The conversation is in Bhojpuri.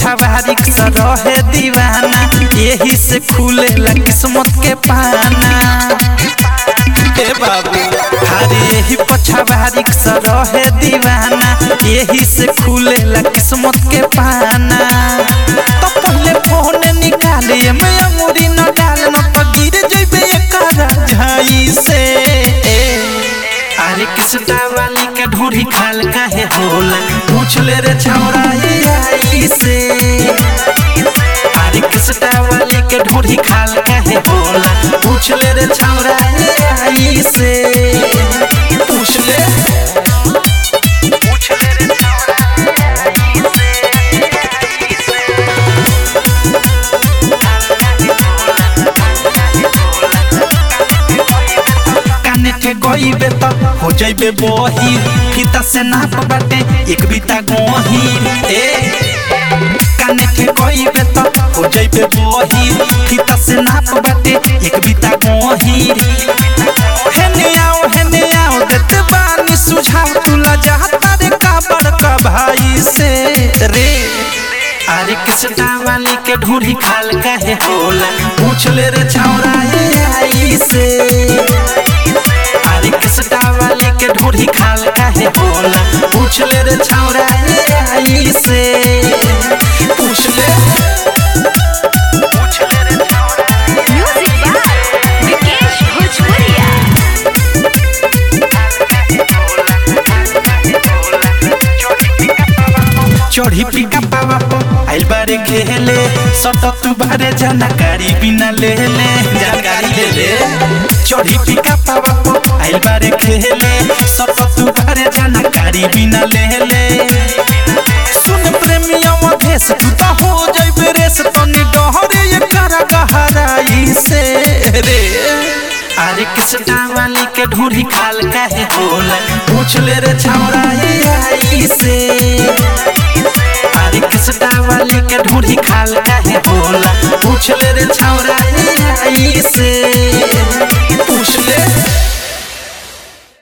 पछावारी से रहे दीवाना यही से खुलेला किस्मत के पाना ए बाबू अरे यही पछावारी से रहे दीवाना यही से खुलेला किस्मत के पाना तो पहले फोन निकाले मैं अंगूरी न डाल न तो गिर जइबे एकरा झाई से अरे किसटा वाली के ढूढ़ी खाल काहे होला पूछ ले रे छौरा ये आई से अरे किसटा वाली के ढूढ़ी खाल काहे होला पूछ ले रे छौरा ये आई से पूछ ले पूछ ले रे छौरा काने के गईबे त हो जइबे बही फीता से नाप बाटे एक बीता गोही ए काने के गईबे त हो जइबे बही फीता से नाप बाटे एक बीता गोही हेने आओ हेने आओ देत बानी सुझाव तुला जाता रे का बड़का भाई से रे अरे किसटा वाली के ढूढ़ी खाल काहे होला पूछ ले रे छौरा ये आई से अरे किसटा वाले के ढूढ़ी खाल काहे होला पूछ ले रे छौरा ये आई से पूछ ले पूछ ले रे छौरा Music by Vikesh Bhojpuria. चढ़ी पिका पावा पो आइल बारे खेले सट तू बारे जानकारी बिना ले ले जानकारी ले ले चढ़ी पिका पावा पो आइल बारे खेले सट तू बारे जानकारी बिना ले ले सुन प्रेमिया भेस तू तो हो जइबे रेस तनी डहरे ये करा गहराई से रे अरे किसटा वाली के ढूढ़ी खाल काहे होला पूछ ले रे छौरा ये आई से अरे किसटा वाली के ढूढ़ी खाल काहे होला पूछ ले रे छौरा ये आई से पूछ ले